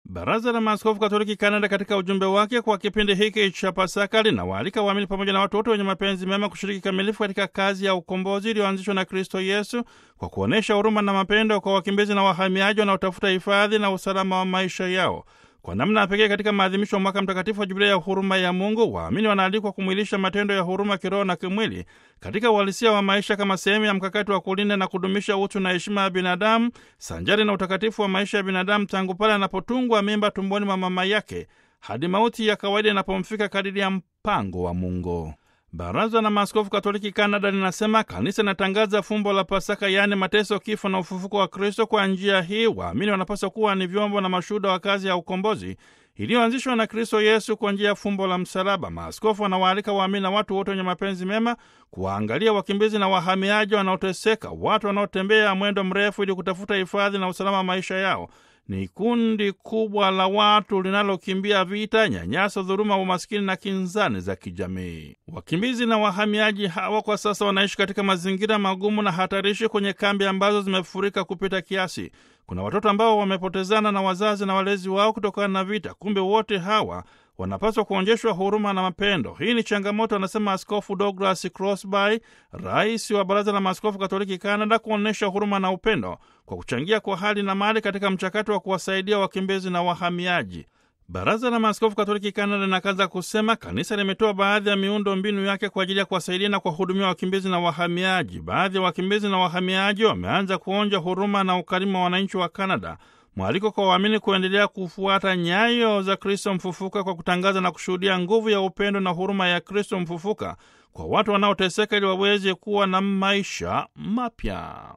Baraza la Maaskofu Katoliki Kanada katika ujumbe wake kwa kipindi hiki cha Pasaka linawaalika waamini pamoja na watu wote wenye mapenzi mema kushiriki kikamilifu katika kazi ya ukombozi iliyoanzishwa na Kristo Yesu kwa kuonyesha huruma na mapendo kwa wakimbizi na wahamiaji wanaotafuta hifadhi na usalama wa maisha yao. Kwa namna ya pekee katika maadhimisho ya mwaka mtakatifu wa Jubilia ya huruma ya Mungu, waamini wanaalikwa kumwilisha matendo ya huruma kiroho na kimwili katika uhalisia wa maisha kama sehemu ya mkakati wa kulinda na kudumisha utu na heshima ya binadamu sanjari na utakatifu wa maisha ya binadamu tangu pale anapotungwa mimba tumboni mwa mama yake hadi mauti ya kawaida inapomfika kadiri ya mpango wa Mungu. Baraza la Maaskofu Katoliki Kanada linasema kanisa linatangaza fumbo la Pasaka, yaani mateso, kifo na ufufuko wa Kristo. Kwa njia hii waamini wanapaswa kuwa ni vyombo na mashuhuda wa kazi ya ukombozi iliyoanzishwa na Kristo Yesu kwa njia ya fumbo la msalaba. Maaskofu wanawaalika waamini na watu wote wenye mapenzi mema kuwaangalia wakimbizi na wahamiaji wanaoteseka, watu wanaotembea mwendo mrefu ili kutafuta hifadhi na usalama wa maisha yao. Ni kundi kubwa la watu linalokimbia vita, nyanyaso, dhuluma, umaskini na kinzani za kijamii. Wakimbizi na wahamiaji hawa kwa sasa wanaishi katika mazingira magumu na hatarishi kwenye kambi ambazo zimefurika kupita kiasi. Kuna watoto ambao wamepotezana na wazazi na walezi wao kutokana na vita. Kumbe wote hawa wanapaswa kuonyeshwa huruma na mapendo. Hii ni changamoto, anasema Askofu Douglas Crosby, rais wa Baraza la Maaskofu Katoliki Canada, kuonyesha huruma na upendo kwa kuchangia kwa hali na mali katika mchakato wa kuwasaidia wakimbizi na wahamiaji. Baraza la Maaskofu Katoliki Canada linakaza kusema kanisa limetoa baadhi ya miundo mbinu yake kwa ajili ya kuwasaidia na kuwahudumia wakimbizi na wahamiaji. Baadhi ya wakimbizi na wahamiaji wameanza kuonja huruma na ukarimu wa wananchi wa Canada. Mwaliko kwa waamini kuendelea kufuata nyayo za Kristo mfufuka kwa kutangaza na kushuhudia nguvu ya upendo na huruma ya Kristo mfufuka kwa watu wanaoteseka ili waweze kuwa na maisha mapya.